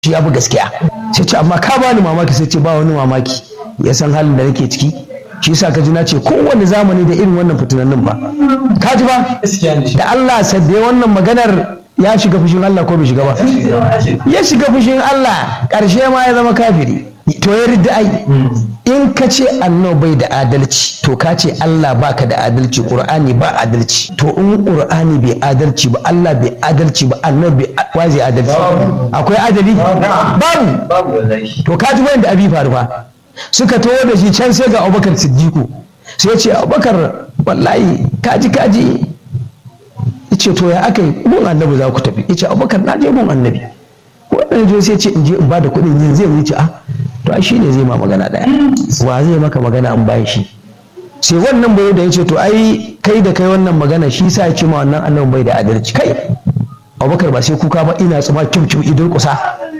shi ya fi gaskiya sai ce amma ka bani mamaki sai ce ba wani mamaki ya san halin da nake ciki shi yasa ka ji na ce kowane zamani da irin wannan fitinannin ba ka ji ba da Allah sabbe wannan maganar ya shiga fushin Allah ko bai shiga ba ya shiga fushin Allah ƙarshe ma ya zama kafiri to ya ridda ai in ka ce annabi bai da adalci to ka ce Allah baka da adalci Qur'ani ba adalci to in Qur'ani bai adalci ba Allah bai adalci ba annabi bai wazi adalci akwai adali babu to ka ji wanda abi faru ba suka tawo da shi can sai ga Abubakar Siddiqu sai ce Abubakar wallahi kaji kaji yace to ya aka yi mun annabi za ku tafi yace Abubakar na je mun annabi wannan je sai ce in je in ba da kuɗin yin zai wuce a to ai shine zai ma magana daya wa zai maka magana an bayan shi sai wannan bai da yace to ai kai da kai wannan magana shi sa ya ce ma wannan annabi bai da adalci kai Abubakar ba sai kuka ba ina tsuma kim kim idul kusa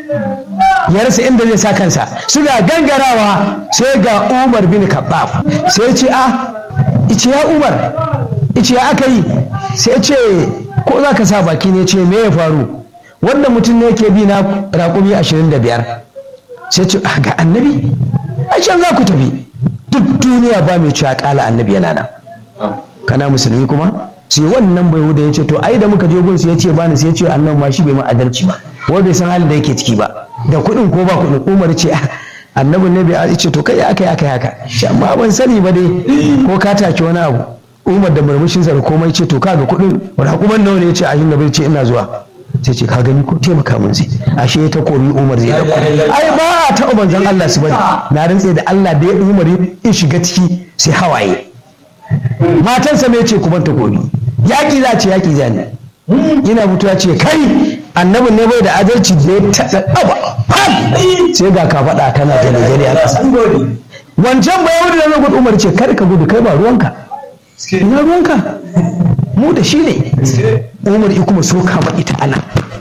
ya rasa inda zai sa kansa suna gangarawa sai ga Umar bin Khattab sai ya ce a ice ya Umar ice ya aka yi sai ce ko za ka sa baki ne ce me ya faru wanda mutum ne ke bi na raƙumi ashirin da biyar sai ce ga annabi a can za ku tafi duk duniya ba mai cewa ƙala annabi yana nan kana musulmi kuma sai wannan bai wuda ya ce to ai da muka je gunsu ya ce bani sai ya ce annabi ma shi bai ma adalci ba wai bai san halin da yake ciki ba da kuɗin ko ba kuɗin umar ce annabi ne bai ce to kai aka yi aka yi haka amma ban sani ba dai ko ka take wani abu umar da murmushinsa da komai ce to kaga kuɗin raƙuman nawa ne ya ce a yin bai ce ina zuwa sai ce ka gani ko taimaka mun zai ashe ta komi umar zai dauko ai ba a taɓa manzon Allah su bane na rantse da Allah da ya umar ya shiga ciki sai hawaye matansa me ce ku ban ta komi yaƙi za ce yaƙi za ne ina mutuwa ce kai annabin ne bai da adalci da ya taɗa ɗaba sai ga ka faɗa kana da Najeriya ƙasa wancan ba yau da gudu umar ce kar ka gudu kai ba ruwanka ina ruwanka mu da shi ne umar ya kuma soka ma ita ana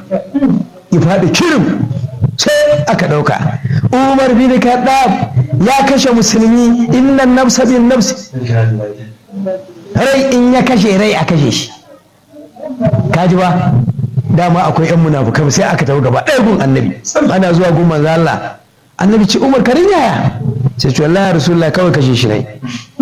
ya faɗi kirim sai aka ɗauka umar bin kaɗaf ya kashe musulmi innan nafsa bin nafsi rai in ya kashe rai a kashe shi kaji ba dama akwai yan munafukai sai aka tafi gaba ɗaya gun annabi ana zuwa gun manzo Allah annabi ce umar karin yaya sai ce wallahi rasulullah kawai kashe shi ne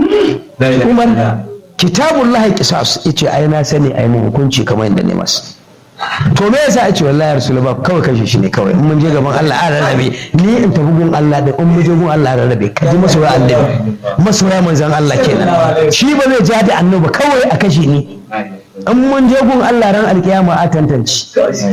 umar kitabun lahi kisas yace ai na sani ai mun hukunci kamar yadda ne masu to me yasa yace wallahi rasul ba kawai kashe shi ne kawai in mun je gaban Allah a rarrabe ni in tafi gun Allah da in mun je gun Allah a rarrabe ka ji masoya annabi masoya manzon Allah kenan shi ba zai ja da annabi kawai a kashe ni in mun je gun Allah ran alkiyama a tantance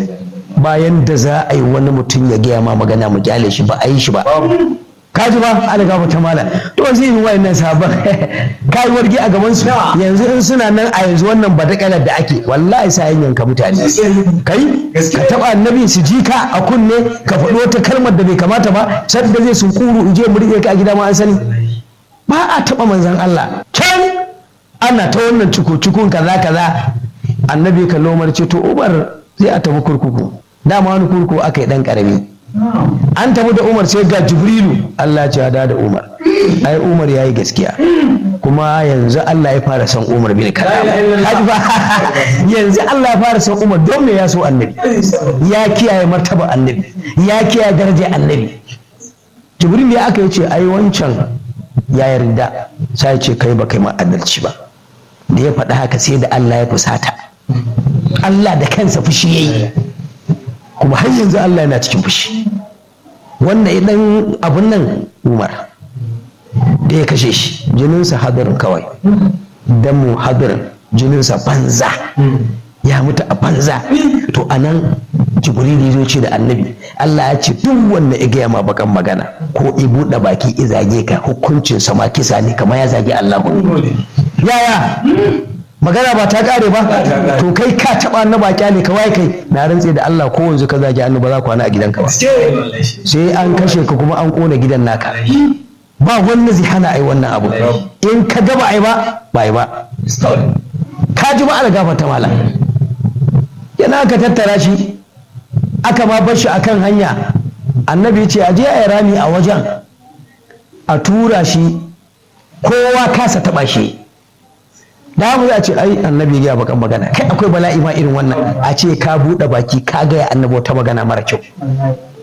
bayan da za a yi wani mutum ya gaya ma magana mu kyale shi ba a yi shi ba kaji ba algaba ta mala to zai yi wayannan sabon kai wargi a gaban su yanzu in suna nan a yanzu wannan badakalar da ake wallahi sai yin yanka mutane kai ka taba annabi su ji ka a kunne ka faɗi wata kalmar da bai kamata ba sadda zai sun kuru in je mu rike ka a gida ma an sani ba a taba manzon Allah can ana ta wannan cuku-cukun kaza kaza annabi ka lomar ce to umar zai a tafi kurkuku dama wani kurkuku aka yi dan karami an tafi da umar sai ga jibrilu Allah ce da da umar ai umar ya yi gaskiya kuma yanzu Allah ya fara son umar bin kalam ba yanzu Allah ya fara son umar don me ya so annabi ya kiyaye martaba annabi ya kiyaye darajar annabi jibril ya aka yace ai wancan ya yarda sai ce kai ba kai ma adalci ba da ya faɗi haka sai da Allah ya fusata Allah da kansa fushi yayi kuma har yanzu Allah yana cikin fushi wannan idan abun nan Umar da ya kashe shi jininsa hadarin kawai damu hadarin jininsa banza ya mutu a banza to anan jibril ya ce da annabi Allah ya ce duk wanda ya gaya ma bakan magana ko i buɗe baki i zage ka hukuncin sa ma kisa ne kamar ya zage Allah yaya magana ba ta kare ba to kai ka taba na baki ne kawai kai na rantse da Allah ko yanzu ka zage annabi ba za ku kwana a gidanka ba sai an kashe ka kuma an kona gidan naka ba wanda zai hana ai wannan abu in ka ga ba ai ba ba ai ba ka ji ba algafa ta mala yana aka tattara shi aka ma bar shi akan hanya annabi ce a je a yi rami a wajen a tura shi kowa kasa taba shi da mu za a ce ai annabi ya bakan magana kai akwai bala'i ma irin wannan a ce ka buɗe baki ka gaya annabi wata magana mara kyau